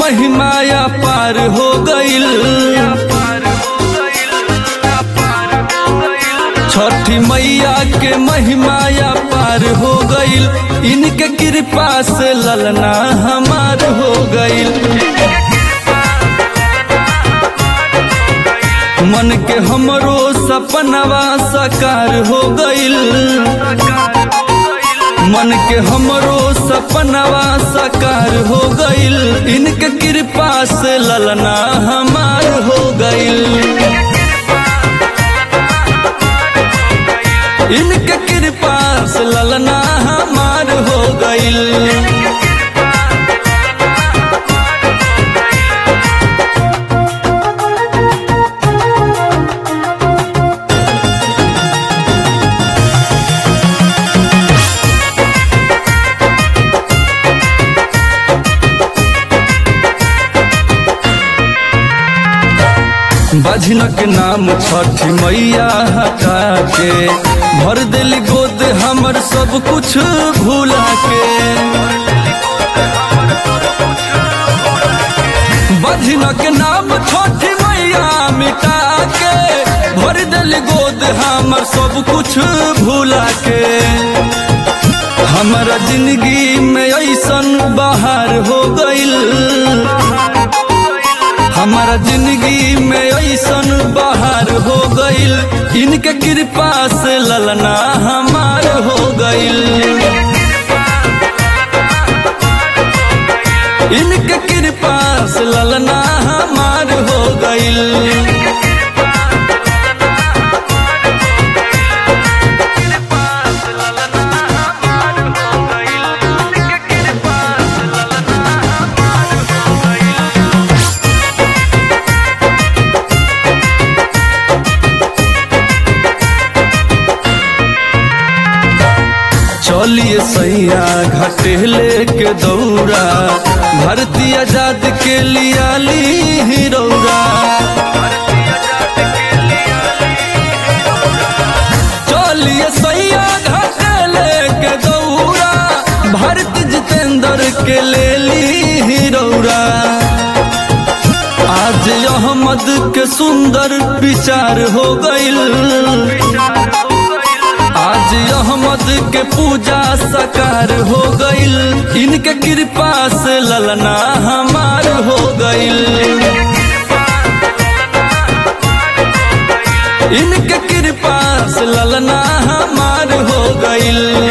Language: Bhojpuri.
महिमाया पार हो गईल छठी मैया के महिमाया पार हो गईल इनके कृपा से ललना हमार हो गईल मन के हमरो सपनवा साकार हो गईल मन के हमरो सपनवा साकार हो गईल इनके कृपा से ललना हमार हो गईल इनके कृपा से ललना हमार हो गईल बजनक नाम छठी मैया हटा के भर दिल गोद हमर सब कुछ भूला के बजनक नाम छठी मैया मिटा के भर दिल गोद हमर सब कुछ भूला के हमारा जिंदगी में ऐसन बाहर हो गईल हमारा जिंदगी में ऐसन बाहर हो गईल इनके कृपा से ललना हमार हो गईल इनके कृपा से ललना हमार हो गईल चलिए सैया घटेले के दौरा भरती आजाद के लिया ली हिरौरा चलिए सैया घटेले के दौरा भरत जितेंद्र के ले ली हिरौरा आज अहमद के सुंदर विचार हो गईल आज अहमद के पूजा सकार हो गईल इनके कृपा से ललना हमार हो गईल इनके कृपा से ललना हमार हो गईल